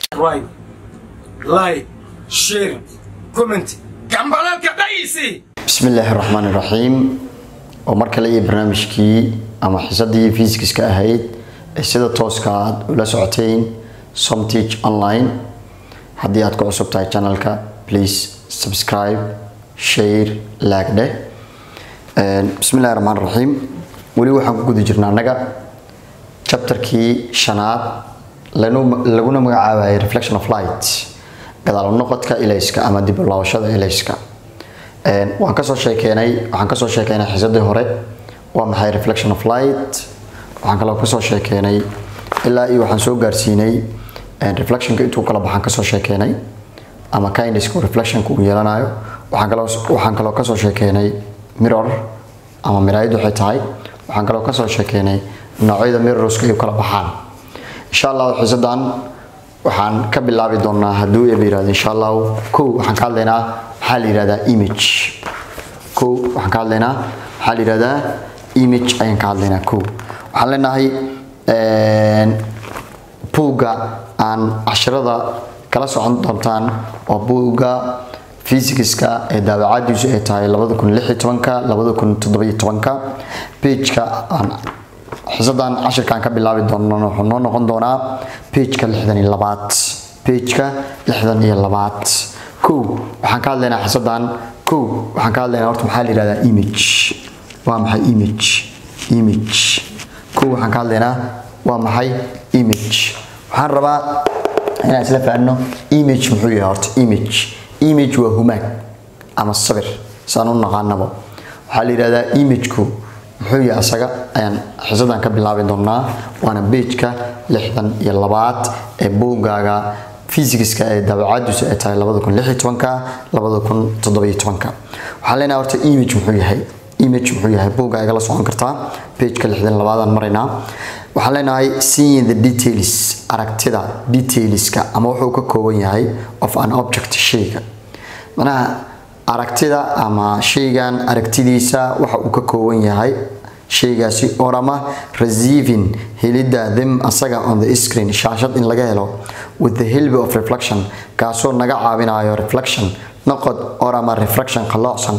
subscribe like share comment gambalalka dhaysi bismi illaahi raxmaan iraxiim oo mar kale iyo barnaamijkii ama xisadii fiisikiska ahayd ee sida tooska aad ula socoteen somteach online haddii aad ku cusub tahay channelka please subscribe share laagdhe bismi illahi raxmaan raxiim weli waxaan ku guda jirnaa annaga chapterkii shanaad laguna magacaabayay reflection of light gadaal noqodka ilayska ama dib u laabashada ilayska waan kasoo sheekeenay waxaan kasoo sheekeynay xisadii hore waa maxay reflection of light waxaan kaloo kasoo sheekeenay ilaa iyo waxaan soo gaarsiinay reflectionka intuu kala baxaan kasoo sheekeenay ama kindisku reflectionka uu yeelanayo waxaan kaloo waxaan kaloo kasoo sheekeenay mirror ama miraayad waxay tahay waxaan kaloo kasoo sheekeenay noocyada mirrorska ay u kala baxaan insha allah xisadan waxaan ka bilaabi doonaa hadduu eeba yirahdo insha allahu kow waxaan ka hadlaynaa maxaa la yihahdaa image kow waxaan ka hadlaynaa maxaa la yihahdaa image ayaan ka hadlaynaa kow waxaan leenahay buugga aan cashirada kala socon doontaan waa buugga fisikska ee daawacadiisu ay tahay labada kun lix iyo tobanka labada kun toddoba iyo tobanka pageka aan xisadan cashirkaan ka bilaabi doono wuxuu noo noqon doonaa pageka lixdan iyo labaad pageka lixdan iyo labaad kow waxaan ka hadlaynaa xisadan kow waxaan ka hadlaynaa horta maxaa la yihahdaa image waa maxay image image kow waxaan ka hadlaynaa waa maxay image waxaan rabaa inaan isla fahanno image muxuu yahay horta image image waa humaag ama sabir saan u naqaanabo waxaa la yihahdaa imageku muxuu yahay asaga ayaan xisadan ka bilaabi doonaa waana beejka lixdan iyo labaad ee buuggaaga fisikska ee daabacadiisu ay tahay labada kun lix iyo tobanka labada kun toddoba iyo tobanka waxaan leenahay horta image muxuu yahay image muxuu yahay buugga igala socon kartaa beejka lixdan labaadaan maraynaa waxaan leenahay seeing the details aragtida detailska ama wuxuu ka kooban yahay of an object shayga manaha aragtida ama shaygan aragtidiisa waxa uu ka kooban yahay shaygaasi orama receiving helidda them asaga on the screen shaashad in laga helo with the help of reflection kaasoo naga caawinayo reflection noqod orama reflection qaloocsan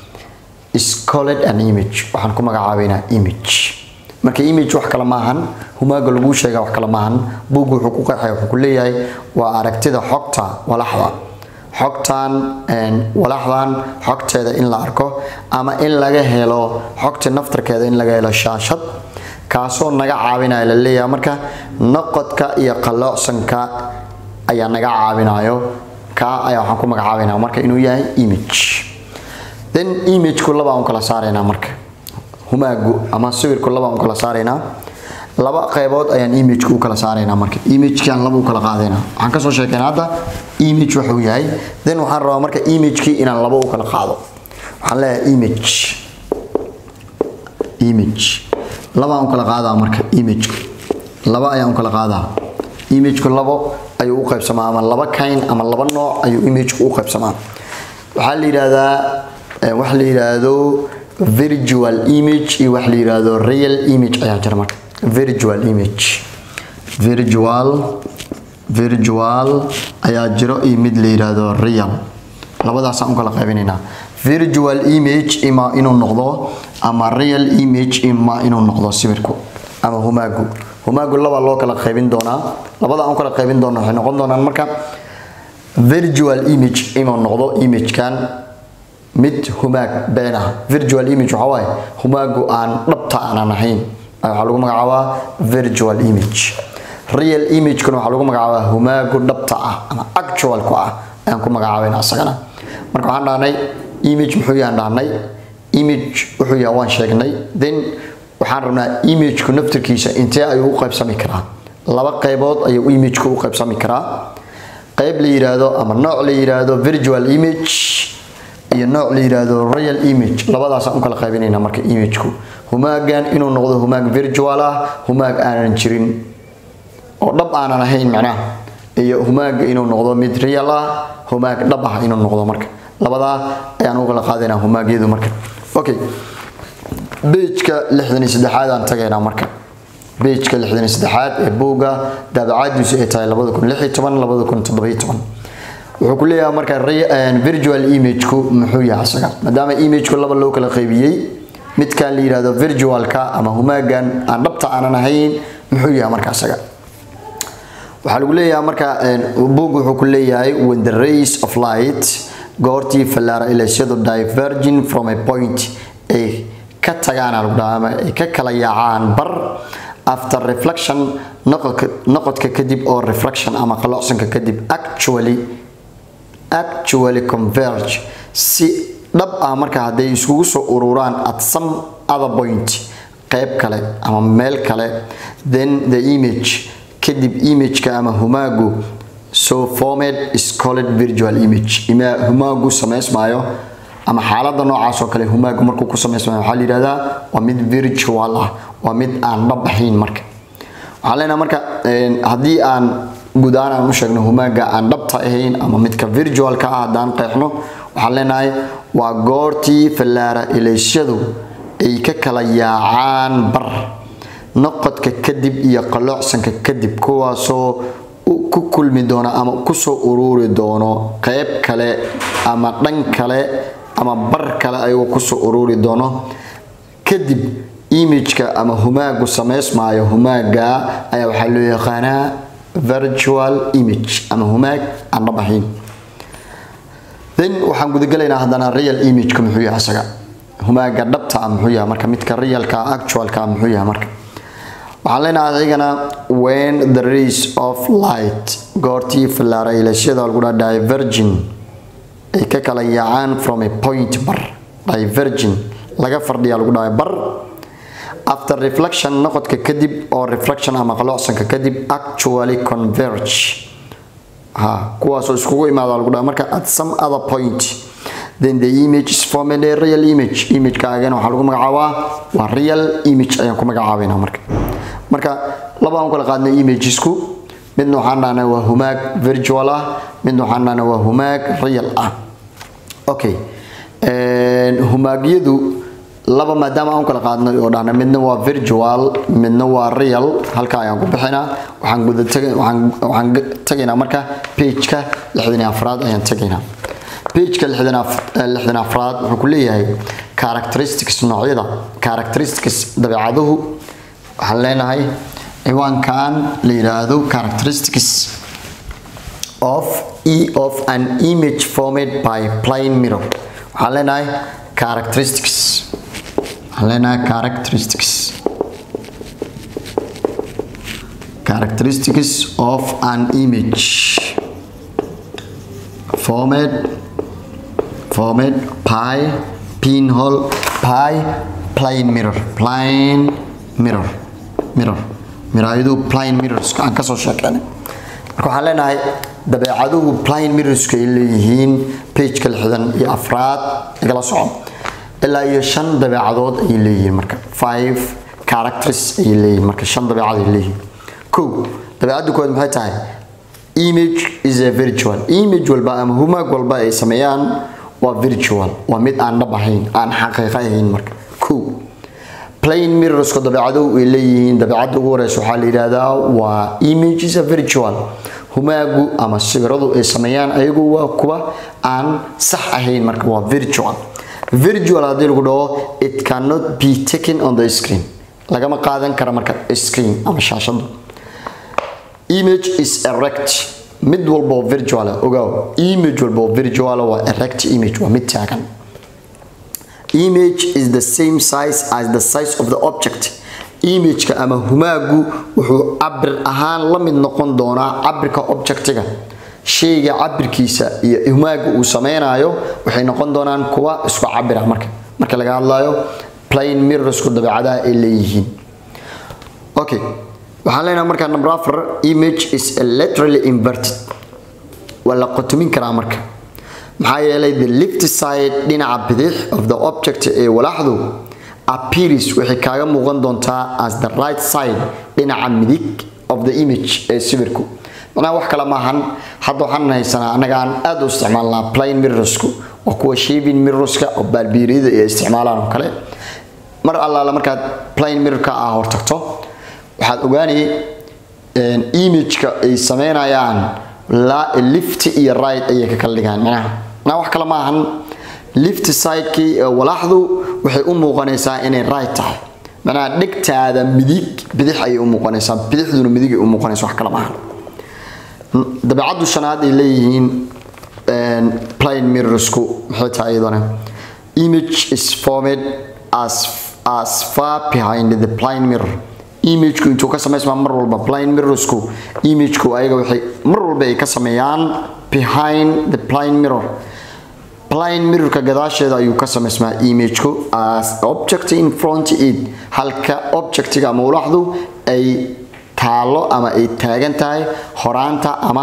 is called an image waxaan ku magacaabaynaa image marka image wax kale maahan humaaga lagu sheega wax kale maahan buuggu wuxuu ku qeexaya wuxuu ku leeyahay waa aragtida xogta walaxda xogtan walaxdan xogteeda in la arko ama in laga helo xogta naftarkeeda in laga helo shaashad kaasoo naga caawinaya la leeyahay marka noqodka iyo qaloocsanka ayaa naga caawinayo kaa ayaa waxaan ku magacaabaynaa marka inuu yahay image then imageku laba aan kala saaraynaa marka humaagu ama sawirku laba aan kala saaraynaa laba qaybood ayaan imageka u kala saaraynaa marka imagekaan laba u kala qaadaynaa waxaan kasoo sheekayna hadda image waxuu yahay then waxaan rabaa marka imagekii inaan laba u kala qaado waxaan leeyahay image image laba aan u kala qaadaa marka imageka laba ayaan u kala qaadaa imageku labo ayuu u qaybsamaa ama laba kayn ama laba nooc ayuu imageku u qaybsamaa waxaa la yidhaahdaa wax la yidhaahdo virtual image iyo wax la yidhaahdo real image ayaa jira marka virtual image virtual virtual ayaa jiro iyo mid la yidhaahdo real labadaasaan u kala qaybinaynaa virtual image ima inuu noqdo ama real image ima inuu noqdo sawirku ama humaagu humaagu laba loo kala qaybin doonaa labada aan u kala qaybin doono waxay noqon doonaan marka virtual image inuu noqdo imagekan mid humaag been ah virtual image waxaa waaye humaagu aan dhabta aanan ahayn waxaa lagu magacaabaa virtual image real imagekuna waxaa lagu magacaabaa humaagu dhabta ah ama actualku ah ayaan ku magacaabayna asagana marka waxaan dhahnay image muxuu yahan dhahnay image wuxuu yahay waan sheegnay then waxaan rabnaa imageku naftirkiisa intee ayuu u qaybsami karaa laba qaybood ayuu imageku u qaybsami karaa qayb la yiraahdo ama nooc la yiraahdo virtual image iyo nooc la yiraahdo real image labadaasaan u kala qaybinaynaa marka imageku humaagan inuu noqdo humaag virtual ah humaag aanan jirin oo dhab aanan ahayn macnaha iyo humaaga inuu noqdo mid real ah humaag dhab ah inuu noqdo marka labadaa ayaan u kala qaadaynaa humaagyadu marka okay bejka lixdan iyo saddexaad aan tagaynaa marka bejka lixdan iyo saddexaad ee buugga daabacaadiisu ay tahay labada kun lix iyo toban labada kun toddoba iyo toban wuxuu ku leeyahay marka virtual imageku muxuu yahay isaga maadaama imageku laba loo kala qaybiyey midkan la yihahdo virtualka ama humaagan aan dhabta aanan ahayn muxuu yahay marka isaga waxaa lagu leeyahay marka buug wuxuu ku leeyahay when the rays of light goortii fallaara ilasyadu diverging from a point ay ka tagaan lagu dhaha ama ay ka kala yaacaan bar after reflection noqodka kadib oo reflection ama qalocsanka kadib actually actually converge si dhab ah marka hadday iskugu soo ururaan at some other point qeyb kale ama meel kale then the image kadib imageka ama humaagu so formed is called virtual image humaagu samaysmaayo ama xaalada noocaas oo kale humaagu markuu ku samaysmaayo waxaa la yihahdaa waa mid virtual ah waa mid aan dhab ahayn marka waxaan leenahay marka haddii aan guud ahaan aan u sheegno humaaga aan dhabta ahayn ama midka virtualka ah haddaan qeexno waxaan leenahay waa goortii fallaara ilaysyadu ay ka kala yaacaan bar noqodka kadib iyo qaloocsanka kadib kuwaasoo ku kulmi doono ama kusoo ururi doono qeyb kale ama dhan kale ama bar kale ayagoo kusoo ururi doono kadib imageka ama humaagu samaysmaayo humaaga ayaa waxaa loo yaqaanaa virtual image ama humaag aan dhab ahayn then waxaan gudagalaynaa haddana real imageka muxuu yahay isaga humaaga dhabta ah muxuu yahay marka midka realka actualka muxuu yahay marka waxaan leenahay adigana when the rays of light goortii fallaara ilasyada lagu dhaha divergin ay ka kala yaacaan from a point bar divergin laga fardhiya lagu dhahay bar after reflection noqodka kadib oo reflection ama qalocsanka kadib actually converge ha kuwaasoo iskugu imaada lagu dhaha marka at some other point then the image is formed a real image imagekaagana waxaa lagu magacaabaa waa real image ayaan ku magacaabaynaa marka marka laba aan kala qaadnay imagesku midna waxaan dhahnay waa humaag virtual ah midna waxaan dhahnay waa humaag real ah okay humaagyadu laba maadaama aan kala qaadnay oo dhahnay midna waa virtual midna waa real halka ayaan ku bixinaa waxaan guda waxaan tagaynaa marka pageka lixdan iyo afraad ayaan tagaynaa pageka lixdan afraad wuxuu ku leeyahay characteristics noocyada characteristics dabeecaduhu waxaan leenahay ciwaankan la yidhaahdo characteristics of e of an image formed by plain mirror waxaan leenahay characteristics waxaan leenahay characteristics characteristics of an image formed formed by pinhole by plain mirror plain mirror mirror miraayadu plain mirrors aan kasoo sheekeynay marka waxaan leenahay dabeecaduhu plain mirrorska ay leeyihiin pageka lixdan iyo afraad igala soco ilaa iyo shan dabeecadood ayay leeyihiin marka five characters ayay leeyihiin marka shan dabeecad ay leeyihiin kow dabeecadda koowaad maxay tahay image is a virtual image walba ama humaag walba ay sameeyaan waa virtual waa mid aan dhab ahayn aan xaqiiqo ahayn marka kow plain mirrorska dabeecaduhu ay leeyihiin dabeecadda ugu horeysa waxaa la yidhaahdaa waa image is a virtual humaagu ama sawiradu ay sameeyaan ayagu waa kuwa aan sax ahayn marka waa virtual virtual haddii lagu dhaho it cannot be taken on the screen lagama qaadan kara marka screen ama shaashadu image is erect mid walba oo virtual ogaaw image walba oo virtual waa erect image waa mid taagan image is the same size as the size of the object imageka ama humaagu wuxuu cabir ahaan la mid noqon doonaa cabirka objectiga shayga cabirkiisa iyo humaaga uu sameynayo waxay noqon doonaan kuwa isku cabira marka marka laga hadlayo plain mirrorsku dabeecadaha ay leeyihiin okay waxaan leenahay marka number afar image is literally inverted waa la qotomin karaa marka maxaa yeelay the left side dhinaca bidix of the object ee walaxdu appears waxay kaaga muuqan doontaa as the right side dhinaca midig of the image ee sawirku macnaha wax kale maahan hadda waxaan haysanaa annaga aan aada u isticmaalnaa plain mirrorsku waa kuwa shaving mirrorska oo baalbiiriyada ay isticmaalaan oo kale mar allaala markaad plain mirrorka ah hortagto waxaad ogaanay imageka ay sameynayaan lift iyo right ayay ka kala dhigaan micnaha macnaha wax kale ma ahan lift sidekii walaaxdu waxay u muuqanaysaa inay right tahay macnaha dhegtaada midig bidix ayay u muuqanaysaa bidixduna midig ay u muuqanaysa wax kale ma ahan dabeecaddu shanaad ay leeyihiin plane mirrorsku maxay tahay iyadana image is formed as as far behind the plane mirror imageku intuu ka samaysmaa mar walba plane mirrorsku imageku ayaga waxay mar walba ay ka sameeyaan behind the plane mirror plane mirrorka gadaasheeda ayuu ka samaysmaa imageku as object in front it halka objectiga ama ulaxdu ay taalo ama ay taagan tahay horaanta ama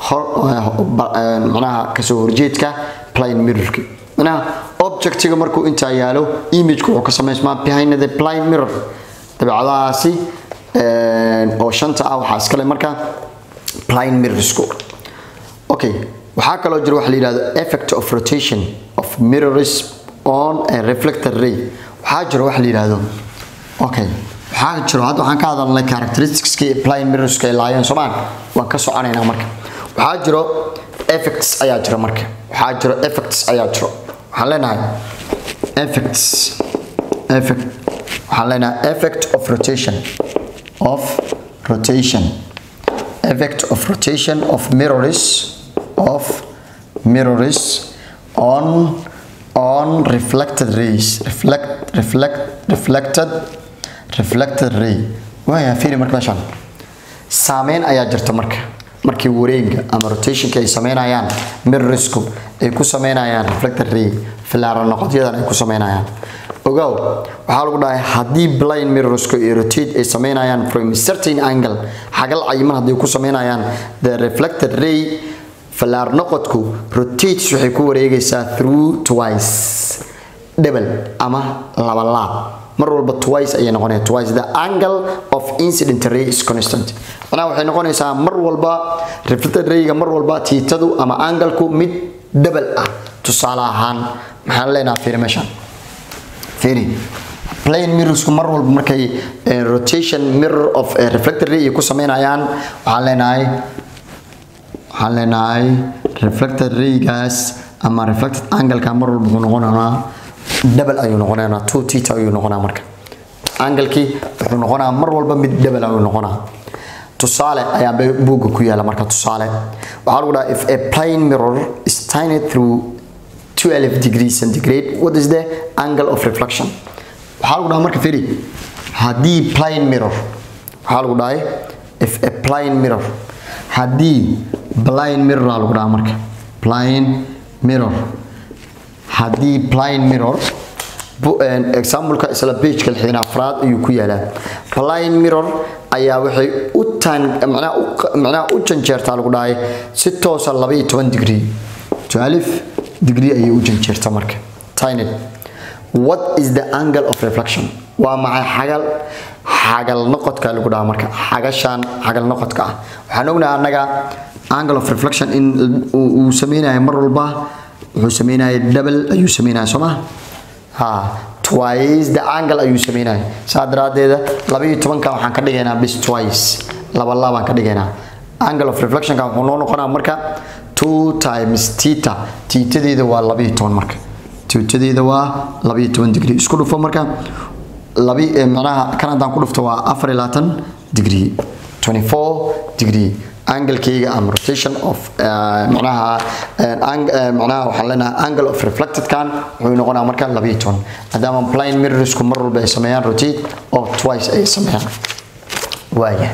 manaha kasoo horjeedka plane mirrorki manaha objectiga markuu intaa yaalo imageka wuxuu ka samaysmaa behind the plane mirror dabeecadahaasi oo shanta ah waxaa iskale marka plane mirrorsku okay waxaa kaloo jira waxa la yidhahdo effect of rotation of mirrors on a reflected ray waxaa jira waxa la yidhahdo okay waxaa jiro hadda waxaan ka hadalnay characteristicskii plane mirrorska ay laayeen soomaan waan ka soconaynaa marka waxaa jiro effects ayaa jira marka waxaa jiro effects ayaa jiro waxaan leenahay effects effect waxaan leenahay effect of rotation of rotation effect of rotation of mirrors of mirrors on on reflected rays reflect reflect reflected reflected ray waaya fiiri marka meeshaan saameyn ayaa jirta marka markii wareega ama rotationka ay sameynayaan mirrorsku ay ku sameynayaan reflected ray filaara noqodyadan ay ku sameynayaan ogow waxaa lagu dhahay haddii blind mirrorsku ay rotate ay sameynayaan from a certain angle xagal cayiman haddii ku sameynayaan the reflected ray filaar noqodku rotates waxay ku wareegaysaa through twice double ama laba laab mar walba twice ayay noqonaya twice the angle of incident ray is constant macnaha waxay noqonaysaa mar walba reflected rayga mar walba tiitadu ama angalku mid double ah tusaale ahaan maxaan leenaha fiiri meeshaan fiiri plane mirrorsku mar walba markay rotation mirror of reflected ray ku sameynayaan waxaan leenahay waxaan leenahay reflected raygaas ama reflected angle-ka mar walba wuxuu noqonayaa double ayuu noqonayaa two theta ayuu noqonaa marka angalkii wuxuu noqonaa mar walba mid double ayuu noqonaa tusaale ayaa buugga ku yaala marka tusaale waxaa lagu dhahaa if a plane mirror is tiny through 12 degrees centigrade what is the angle of reflection waxaa lagu dhahaa marka firi haddii plane mirror waxaa lagu dhahay if a plane mirror haddii plane mirror aa lagu dhahaa marka plane mirror haddii plane mirror exampleka isla pageka lixdan afraad ayuu ku yaalaa plane mirror ayaa waxay u tan macnaha u janjeertaa lagu dhahay si toosa laba iyo toban degree twelve degree ayay u janjeertaa marka tiny what is the angle of reflection waa maxay xagal xagal noqodka lagu dhahaa marka xagashan xagal noqodka ah waxaan ognahay annaga angle of reflection in uu sameynayo mar walba wuxuu sameynaya double ayuu sameynaya soo maha ha twice the angle ayuu sameynaya saa daraadeeda laba iyo tobanka waxaan ka dhigaynaa bis twice laba labaan ka dhigaynaa angle of reflectionka wuxuu noo noqonaa marka two times theta thetadeeda waa laba iyo toban marka thetadeeda waa laba iyo toban degree isku dhufo marka labi macnaha kan haddaan ku dhufto waa afar iyo labaatan degree 24 degree anglekeyga ama rotation of macnaha macnaha waxaan leenahay angle of reflected kan wuxuu noqonaa marka labiyo toban maadaama plane mirrorsku mar walba ay sameeyaan rotate oo twice ay sameeyaan waaya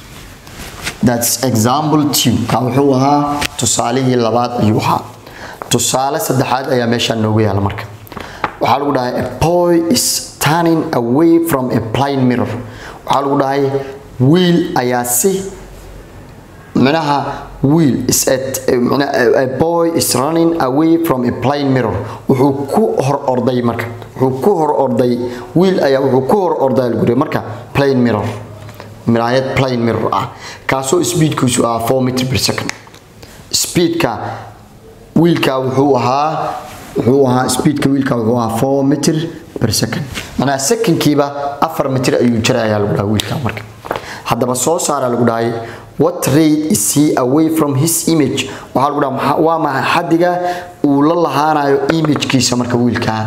that's example two ka wuxuu ahaa tusaalihii labaad ayuu ahaa tusaale saddexaad ayaa meeshaan noogu yaala marka waxaa lagu dhahay a boy is turning away from a plane mirror waxaa lagu dhahay wiil ayaa si micnaha wheel is at a boy is running away from a plane mirror wuxuu ku hor orday marka wuxuu ku hor orday wheel ayaa wuxuu ku hor orday guri marka plane mirror miraayad plane mirror ah kaasoo speedkiisu ah 4 meter per second speedka wheelka wuxuu ahaa wuxuu ahaa speedka wheelka wuxuu ahaa 4 meter per second macnaha secondkiiba 4 mitir ayuu jirayaa lagu dhahaa wheelka marka haddaba soo saara lagu dhahay what rate is he away from his image waxaa lagu dhaha waa maxay xaddiga uu la lahaanayo imagekiisa marka wiilkaa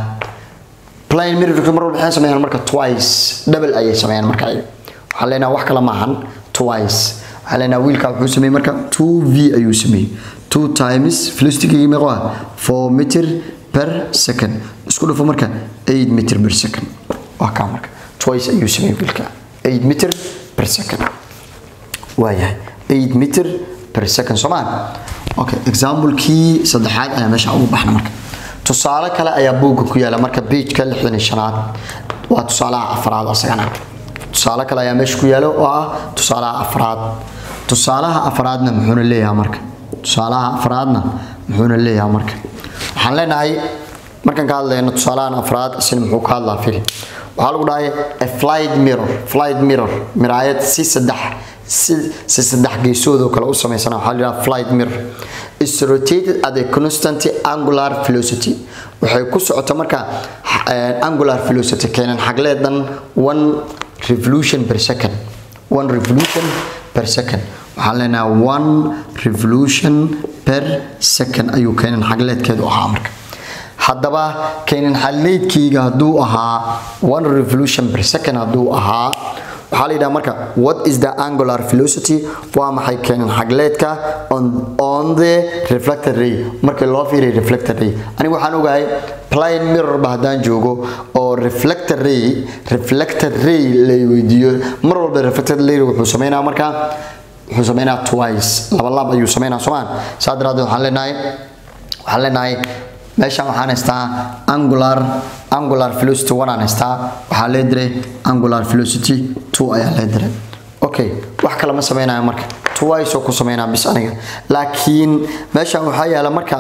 plain mirror mar walba waxay sameeyaan marka twice double ayay sameeyaan marka waxaan leenahay wax kale maahan twice waxaan leenahay wiilkaa wuxuu sameeyey marka 2v ayuu sameeyey 2 times velocity-gii meeqo ah 4 meter per second isku dhufo marka 8 meter per second waa kaa marka twice ayuu sameeyey wiilkaa 8 meter per second waayahay 8 meter per second soomaan okay example-kii saddexaad ayaa meesha ugu baxna marka tusaale kale ayaa buugga ku yaala marka pageka lixdan iyo shanaad waa tusaalaha afraad asagana tusaale kale ayaa meesha ku yaala oo ah tusaalaha afraad tusaalaha afraadna muxuuna leeyahay marka tusaalaha afraadna muxuuna leeyahay marka waxaan leenahay markaan ka hadlayno tusaalahan afraad isna muxuu ka hadlaa fili waxaa lagu dhahay a flight mirror flight mirror miraayad si saddex si si saddex geesood oo kale u samaysan waxaa la yidhaha flight mirror is rotated at a constant angular velocity waxay ku socota marka angular velocity keenan xagleedan one revolution per second one revolution per second waxaan leenahay one revolution per second ayuu keenan xagleedkeedu ahaa marka haddaba keenan xagleedkeyga hadduu ahaa one revolution per second hadduu ahaa waxaa la yidhaha marka what is the angular velocity waa maxay keenan xagleedka on, on the reflected ray markii loo fiiriyo reflected ray anigu waxaan ogahay plane mirrorba haddaan joogo oo reflected ray reflected ray la weydiiyo mar walba reflected ray wuxuu sameynaa marka wuxuu sameynaa twice laba laab ayuu sameynaa soomaan saa daraadeed waxaan leenahay waxaan leenahay meeshaan waxaan haystaa angular angular velocity one aan haystaa waxaa lee diray angular velocity two ayaa lee diray okay wax kale ma sameynayo marka twice oo ku sameynaa bis aniga laakiin meeshaan waxaa yaala marka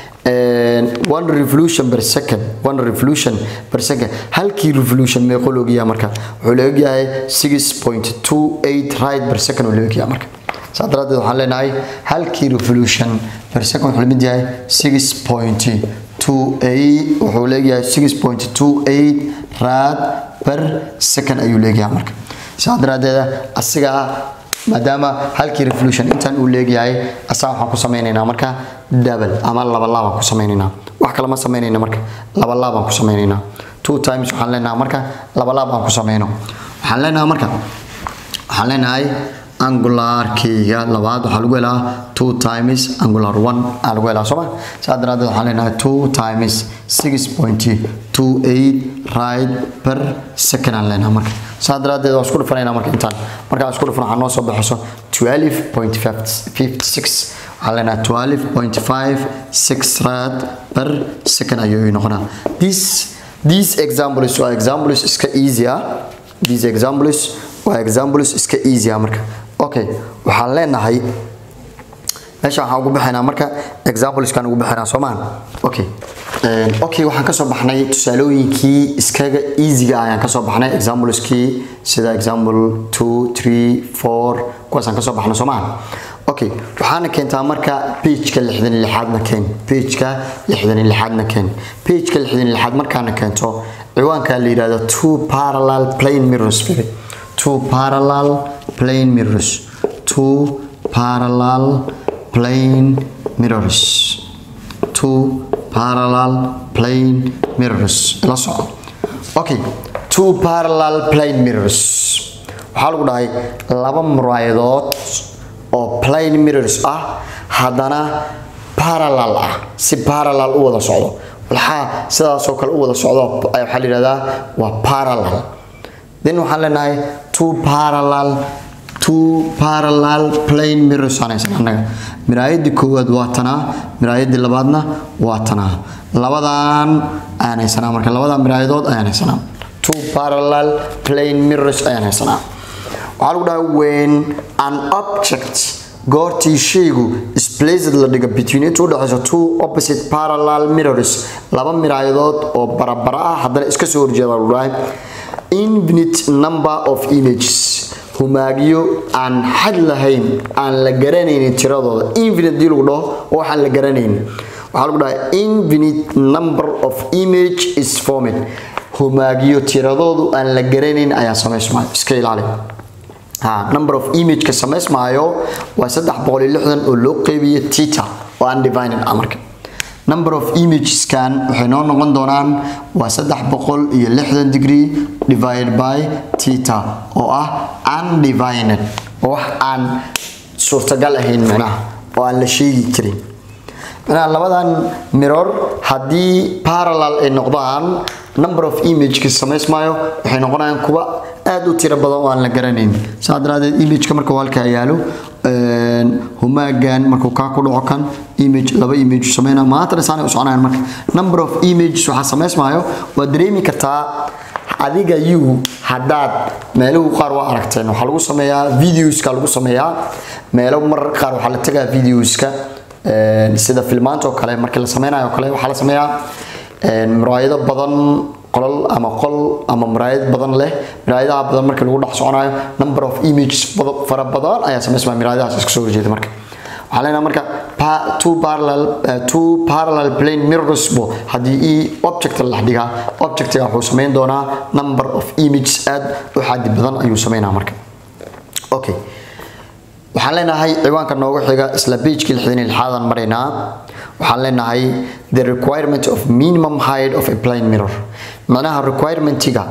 one revolution per second one revolution per second halkii revolution meeqo loogayaa marka wuxuu leegyahay six point two eight right per second uu leegyahay marka saa daraadeed waxaan leenahay halkii revolution per second wuxuu lamid yahay six point two eight wuxuu leegyahay six point two eight rad per second ayuu leegyahay marka saa daraadeeda asigaa maadaama halkii revolution intan uu leegyahay asaa waxaan ku sameynaynaa marka double ama laba laabaan ku sameynaynaa wax kale ma sameynayna marka laba laabaan ku sameynaynaa two times waxaan leenahay marka laba laab aan ku sameyno waxaan leenahay marka waxaan leenahay angularkeyga labaad waxaa lagu helaa two times angular one aa lagu helaa sooma saa daraadeed waxaan leenahay two times six point two eight right per second aan leenahay marka saa daraadeed waan isku dhufanaynaa marka intaan markaan isku dhufan waxaa noo soo baxayso twelve point fifty six waxaan leenahay twelve point five six right per second ayuu noqonaa this these examples waa examples iska easy ah these examples waa examples iska easy ah marka okay waxaan leenahay meesha waxaan ugu bixinaa marka exampleskan ugu bixinaa soomaan okay okay waxaan kasoo baxnay tusaalooyinkii iskaga easyga ayaan kasoo baxnay exampleskii sida example two three four kuwaasaan kasoo baxnay soomaan okay waxaana keentaa marka pageka lixdan iyo lixaadna keen pageka lixdan iyo lixaadna keen pageka lixdan iyo lixaad markaana keento ciwaanka la yidhahdo two parallel plane mirrors fili two parallel plane mirrors two parallel plane mirrors two parallel plane mirrors la soco okay two parallel plane mirrors waxaa lagu dhahay laba muraayadood oo plane mirrors ah haddana parallel ah si parallel u wada socdo waxaa sidaasoo kale u wada socdo waxaa la yidhahdaa waa parallel then waxaan leenahay two parallel two parallel plane mirrors aan haysan annaga miraayadii koowaad waa tanaa miraayadii labaadna waa tanaa labadan ayaan haysanaa marka labada miraayadood ayaan haysanaa two parallel plane mirrors ayaan haysanaa waxaa lagu dhahay when an object goortii shaygu is placed la dhigo between inta udhexayso two opposite parallel mirrors laba miraayadood oo barabara ah haddana iska soo horjeeda lagu dhahay infinite number of images humaagyo aan xad lahayn aan la garanaynin tiradooda infinite dii lagu dhaho oo waxaan la garanaynin waxaa lagu dhahay infinite number of image is formed humaagyo tiradoodu aan la garanayn ayaa samaysmaa iska ilaali ha number of imageka samaysmaayo waa saddex boqol iyo lixdan oo loo qeybiyo tita oo undivided ah marka number of imageskan waxay noo noqon doonaan waa saddex boqol iyo lixdan degree divided by tita oo ah undivided oo wax aan suurtagal ahayn micnaha oo aan la sheegi karin micnaha labadan mirror haddii parallel ay noqdaan number of imageka samaysmaayo waxay noqonayaan kuwa aad u tiro badan oo aan la garanayn saa daraadeed imageka marka uu halkaa yaalo humaagan markuu kaa ku dhaco kan image laba image sameynaa maantana saanay u soconayaan marka number of images waxaa samaysmaayo waad dareemi kartaa adiga you haddaad meeluhu qaar waa aragteen waxaa lagu sameeyaa videoska lagu sameeyaa meelo marar qaar waxaa la tagaa videoska sida filmaanta oo kale markii la sameynayo oo kale waxaa la sameeyaa muraayado badan qolal ama qol ama muraayad badan leh muraayadaha badan markii lagu dhex soconayo number of images fara badan ayaa samaysmaa muraayadahaas iska soo horjeeda marka waxaa leenahay marka two parallel two parallel plane mirrors bo haddii i object la dhigaa objectiga wuxuu samayn doonaa number of images aad u xaddi badan ayuu sameynaa marka okay waxaan leenahay ciwaanka noogu xiga isla pagekii lixdan iyo lixaadan maraynaa waxaan leenahay the requirement of minimum height of a plane mirror macnaha requirementiga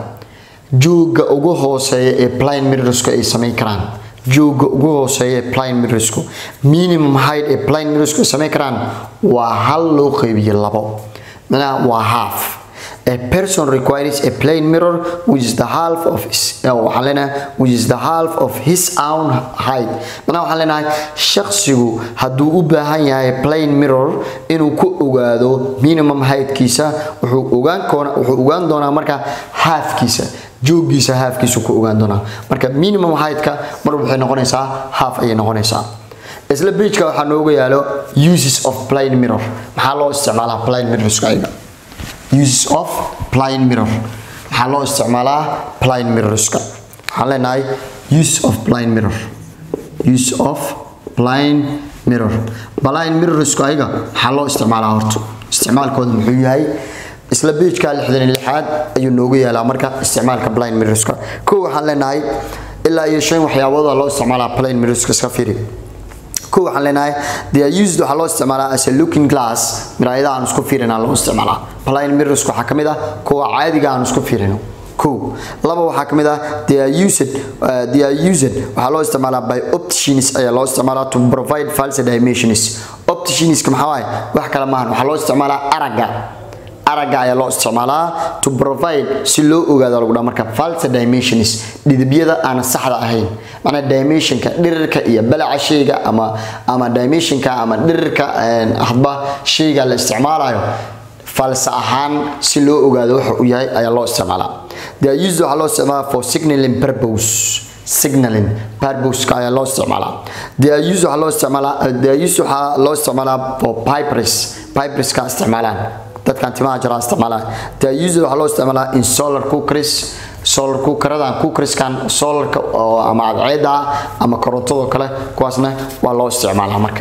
jooga ugu hooseeya ee plane mirrorsku ay samayn karaan jooga ugu hooseeya ee plane mirrorsku minimum height ee plane mirrorsku ay samayn karaan waa hal loo qeybiyo labo macnaha waa half A person requires a plane mirror which is the half of his waxaan leenahay which is the half of his own height macnaha waxaan leenahay shakhsigu hadduu u baahan yahay plane mirror inuu ku ogaado minimum heightkiisa wuxuu ogaan koona wuxuu ogaan doonaa marka halfkiisa joogiisa halfkiisa ku ogaan doonaa marka minimum heightka mar waxay noqonaysaa half ayay noqonaysaa isla pageka waxaa nooga yaalo uses of plane mirror maxaa loo isticmaalaa plane mirrorska ayaga uses of plane mirror maxaa loo isticmaalaa plane mirrorska waxaan leenahay use of plane mirror use of plane mirror plane mirrorsku ayaga maxaa loo isticmaalaa horta isticmaalkooda muxuu yahay isla pageka lixdan iyo lixaad ayuu noogu yaalaa marka isticmaalka plane mirrorska kow waxaan leenahay ilaa iyo shan waxyaabooda loo isticmaalaa plane mirrorska iska fiiri kow waxaan leenahay they are used waxaa loo isticmaalaa as a looking glass miraayadaha aan isku fiirina loo isticmaalaa plane mirrors waxaa ka mid ah kuwa caadiga aan isku fiirino kow laba waxaa ka mid ah they are used uh, they are used waxaa loo isticmaalaa by opticians ayaa loo isticmaalaa to provide false dimensions opticianska maxaa waaye wax kale maahan waxaa loo isticmaalaa aragga aragga ayaa loo isticmaalaa to provide si loo ogaado lagu dhaa marka false dimensions dhidibyada aan saxda ahayn macnaa dimensionka dhirirka iyo balaca shayga ama ama dimensionka ama dhirirka hadba shayga la isticmaalayo false ahaan si loo ogaado waxa uu yahay ayaa loo isticmaalaa the used waxaa loo isticmaalaa for signaling purpose signaling purpose ayaa loo isticmaalaa the used waxaa loo isticmaalaa the used waxaa loo isticmaalaa for pipers piperska isticmaalaan dadkan timaha jira isticmaalaan the used waxaa loo isticmaalaa in solar cookers solar cookeradan cookerskan solarka oo ama cadceeda ama korontado kale kuwaasna waa loo isticmaalaa marka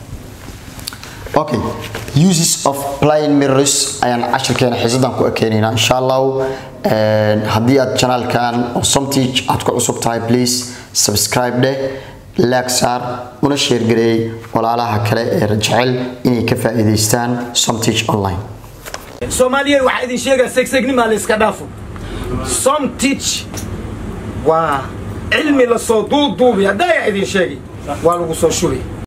okay uses of plane mirrors ayaan cashirkeena xiisadan ku ekeenaynaa insha allahu haddii aad janaalkan oo somteach aad ku cusub tahay please subscribe dheh laag saar una sheergareeyey walaalaha kale ee jecel inay ka faa'iidaystaan somteach online soomaaliya waxaa idin sheegaa segsegnima la iska dhaafo som teach waa cilmi lasoo duuduubi haddaa idin sheegi waa lagu soo shubay